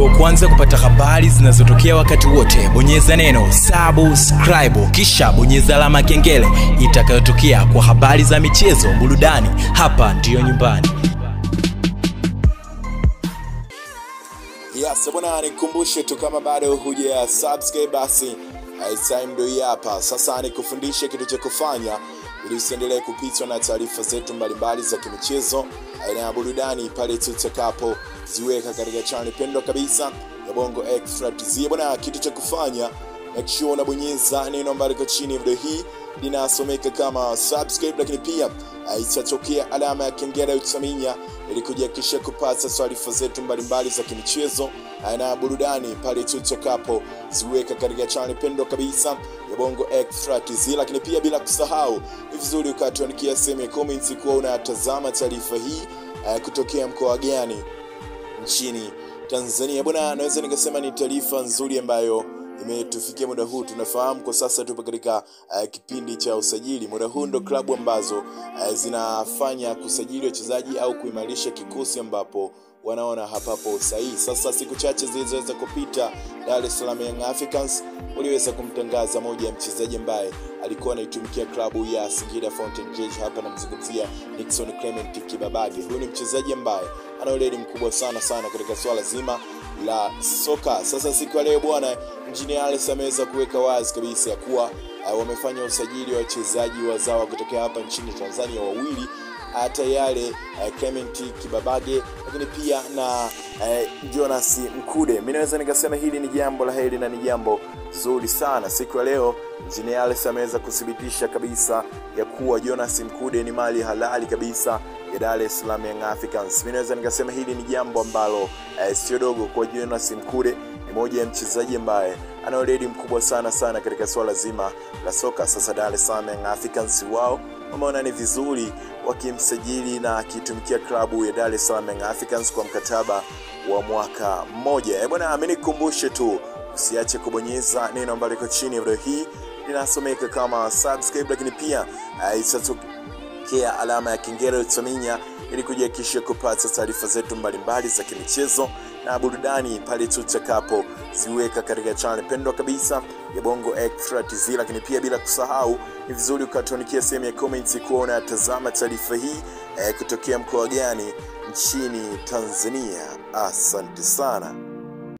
uwe wa kwanza kupata habari zinazotokea wakati wote bonyeza neno subscribe kisha bonyeza alama ya kengele itakayotokea kwa habari za michezo burudani hapa ndiyo nyumbani Yes, bwana nikumbushe tu kama bado huja subscribe basi eh, time ndio hii hapa. Sasa nikufundishe kitu cha kufanya ili usiendelee kupitwa na taarifa zetu mbalimbali za kimichezo aina ya burudani pale tutakapo ziweka katika channel pendwa kabisa ya Bongo Extra TZ. Bwana, kitu cha kufanya make sure unabonyeza neno ambalo liko chini ya video hii linasomeka kama subscribe, lakini pia eh, itatokea alama ya kengele utaminya ili kujihakikisha kupata taarifa zetu mbalimbali za kimichezo eh, na burudani pale tutakapo ziweka katika channel pendwa kabisa ya Bongo Extra TZ, lakini pia bila kusahau ni vizuri ukatuandikia sehemu ya comments kuwa unatazama taarifa hii eh, kutokea mkoa gani nchini Tanzania. Bwana, naweza nikasema ni taarifa nzuri ambayo imetufikia muda huu. Tunafahamu kwa sasa tupo katika uh, kipindi cha usajili. Muda huu ndo klabu ambazo uh, zinafanya kusajili wachezaji au kuimarisha kikosi ambapo wanaona hapapo sahihi. Sasa siku chache zilizoweza kupita, Dar es Salaam Young Africans waliweza kumtangaza moja ya mchezaji ambaye alikuwa anaitumikia klabu ya Singida Fountain Gate. Hapa namzungumzia Nixon Clement Kibabage. Huyu ni mchezaji ambaye ana weledi mkubwa sana sana katika swala zima la soka. Sasa siku ya leo bwana, Engineer Alex ameweza kuweka wazi kabisa ya kuwa uh, wamefanya usajili wa wachezaji wazawa kutokea hapa nchini Tanzania wawili hata yale uh, Clement Kibabage lakini pia na uh, Jonas Mkude. Mimi naweza nikasema hili ni jambo la heri na ni jambo zuri sana. Siku ya leo Engineer Alex ameweza kuthibitisha kabisa ya kuwa Jonas Mkude ni mali halali kabisa ya Dar es Salaam Young Africans. Mimi naweza nikasema hili ni jambo ambalo eh, sio dogo kwa Jonas Mkude ni moja ya mchezaji ambaye ana weledi mkubwa sana sana katika swala zima la soka. Sasa Dar es Salaam Young Africans wao wameona ni vizuri wakimsajili na akitumikia klabu ya Dar es Salaam Young Africans kwa mkataba wa mwaka mmoja. Eh bwana, mimi nikukumbushe tu usiache kubonyeza neno ambalo liko chini ya video hii linasomeka kama subscribe, lakini pia uh, itatokea alama ya kengele utaminya ili kujihakikisha kupata taarifa zetu mbalimbali za kimichezo na burudani pale tutakapo ziweka katika channel pendwa kabisa ya Bongo Extra TZ. Lakini pia bila kusahau, ni vizuri ukatuandikia sehemu ya comments kuwa unatazama taarifa hii eh, kutokea mkoa gani nchini Tanzania. Asante sana.